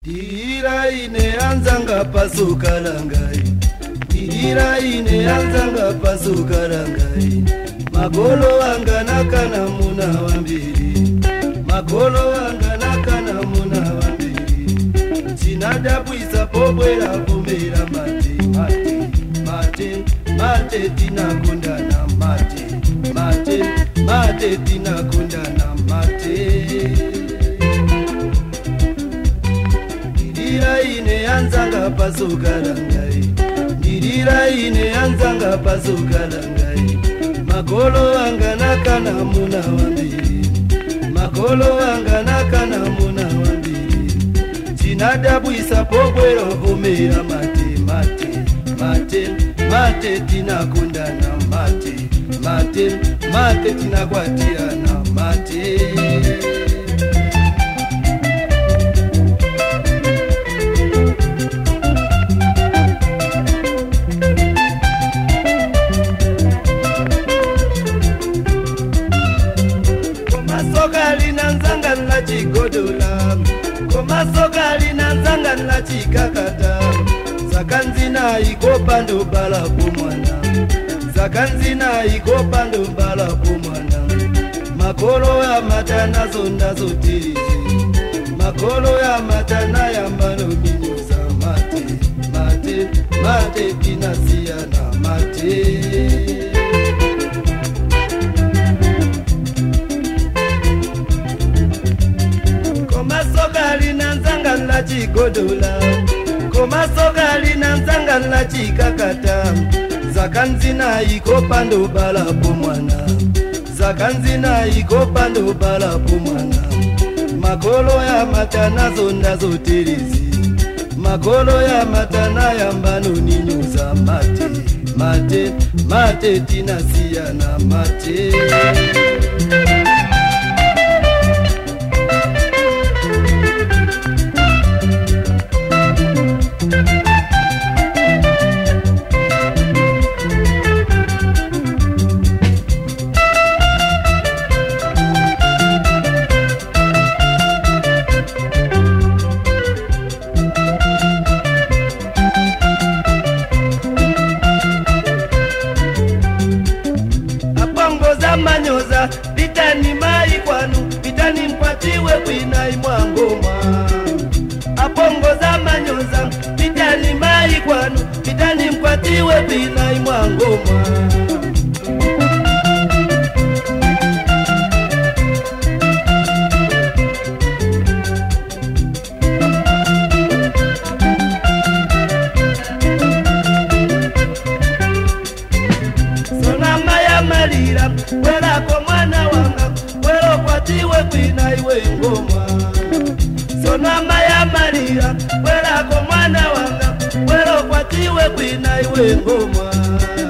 dirira ine anzanga pasuka langai dirira ine anzanga pasuka langai magolo anga nakana muna wambiri magolo anga nakana muna wambiri tinadabwisa pobwera vumira mate mate mate mate tinakundana mate mate mate tinakundana mate ndirira ine yanzanga pasuka langai ndirira ine yanzanga pasuka langai magolo anga nakana muna wambiri magolo anga nakana muna wambiri tinadabwisa pobwero vumira mate mate mate mate tinakundana mate mate mate tinakwatiana mate komasoka linanzanga lachigodola komasoka linanzanga lachikakata sakanzina ikopando balapo mwana sakanzina ikopando balapo mwana makolo ya matana zondazotirize makolo ya matana yambano minyoza mate mate mate tinasiyana mate komasoka linanzanga lachigodola komasoka linanzanga lachikakata zakanzina ikopando balapo mwana zakanzina ikopando balapo mwana makolo ya matana zondazoterizi makolo ya matana yambano ninyuza mate mate mate tinasiyana mate apongoza manyoza vitani mai kwanu vitani mpatiwe kwinai mwangomwa apongoza manyoza vitani mai kwanu vitani mpatiwe kwinai mwangomwa sonama ya malira welako mwana wanga welokwatiwe kwina iwe ngomwa sonama ya malira welako mwana wanga welokwatiwe kwina iwe ngomwa